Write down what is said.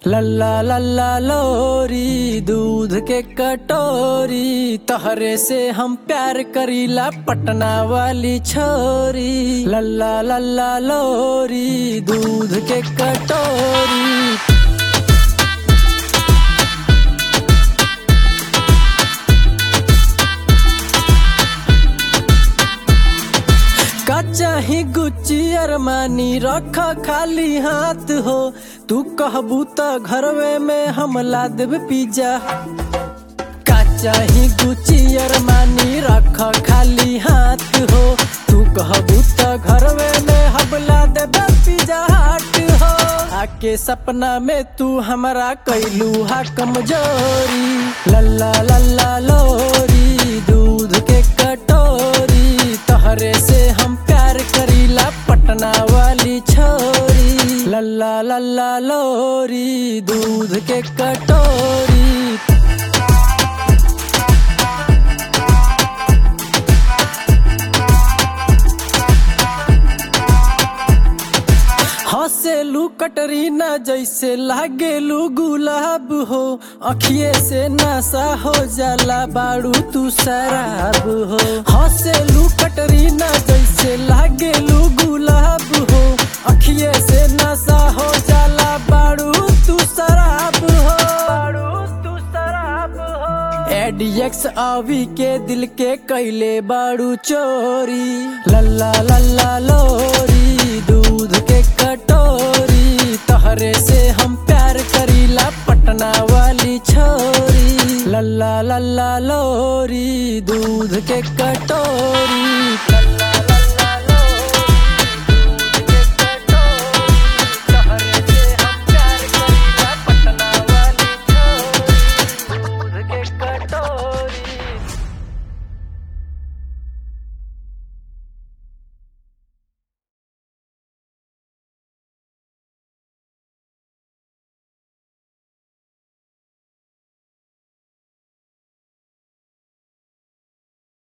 लल्ला लल्ला लोरी दूध के कटोरी तहरे से हम प्यार करीला पटना वाली छोरी लल्ला लल्ला लोरी दूध के कटोरी का चाही गुच्ची अरमानी रख खाली हाथ हो तू कहबू त घरवे में हम ला देब पिज्जा का चाही गुच्ची अरमानी रख खाली हाथ हो तू कहबू त घरवे में हम ला देब पिज्जा हाट हो आके सपना में तू हमरा कैलू हा कमजोरी लल्ला लल्ला लोरी दूध के कटोरी तहरे से हम प्यार करीला पटना वाली छोरी लल्ला लल्ला लोरी दूध के कटोरी हंसेलू कटरीना जैसे लागेलू गुलाब हो अखिए से नशा हो जाला बाड़ू तू शराब हो हंसेलू कटरीना जैसे लागेलू गुलाब हो अखिए से नशा हो जाला बाड़ू तू शराब हो बाड़ू तू शराब हो एडीएक्स आवी के दिल के कैले बाड़ू चोरी लल्ला लल्ला लोरी दूध के कटोरी तहरे से हम प्यार करीला पटना वाली छोरी लल्ला लल्ला लोरी दूध के कटोरी